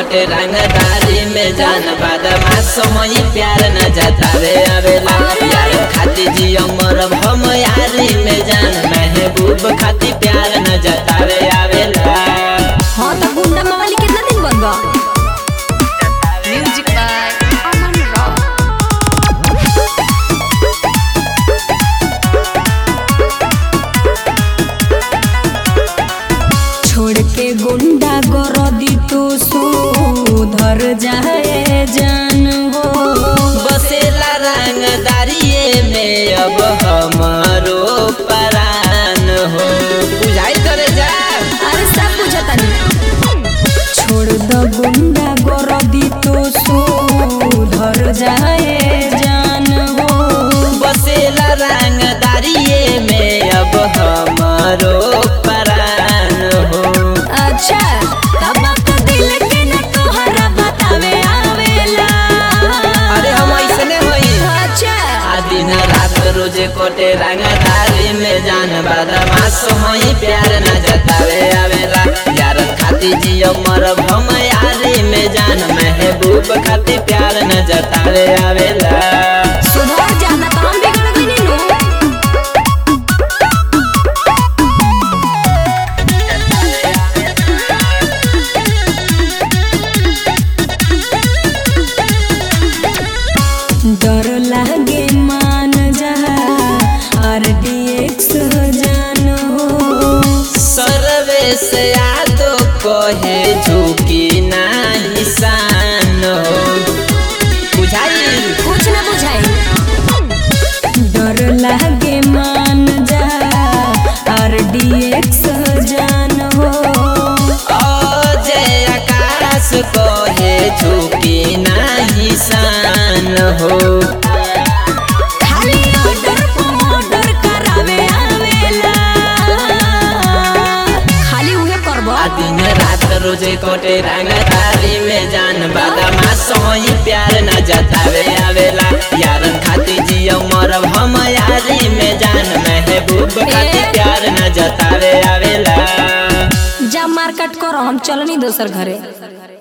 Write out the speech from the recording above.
कटे रंगदारी में जान बादमा समय प्यार न जतावे आवेला यार खाती जियो मरब हम यारी में जान महबूब खाती प्यार न जतावे आवेला हाँ तो गुंडा मवाली कितना दिन बनबा Music by Aman Rock. छोड़ के गुंडा गरदी तो सुधर जाए जान हो बसेला रंगदारिये में अब हमारो परान हो बुझाई करे जा अरे सब बुझता छोड़ द गुंडा गरदी तो सुधर जाए जान हो बसेला रंगदारिये में अब हमारो परान हो अच्छा तब तो दिल के न तोहरा बतावे आवेला अरे हम ऐसने होई अच्छा आ दिन रात रोजे कोटे रंगदारी में जान बदमाश होई प्यार न जतावे आवेला यार खाती जियो मरब हम यारी में जान महबूब खाती प्यार न जतावे आवेला सुधर जाना तो हम बिगड़ गइनी नु डर लागे मान जा आरडीएक्स जान हो सर्वे से यादो कहे झुकी नाही सान हो बुझाई कुछ ना बुझाई डर लागे मान जा आरडीएक्स जान हो अजय आकाश कहे झुकी नाही सान हो खाली ऑर्डर ऑर्डर करावे आवेला खाली उहे करबो आ दिन रात रोजे कोटे रंगदारी में जान बादामा सोई प्यार न जतावे आवेला यारन खाती जियो मरब हम यारी में जान महबूब खाती प्यार न जतावे आवेला जा मार्केट करो हम चलनी दोसर घरे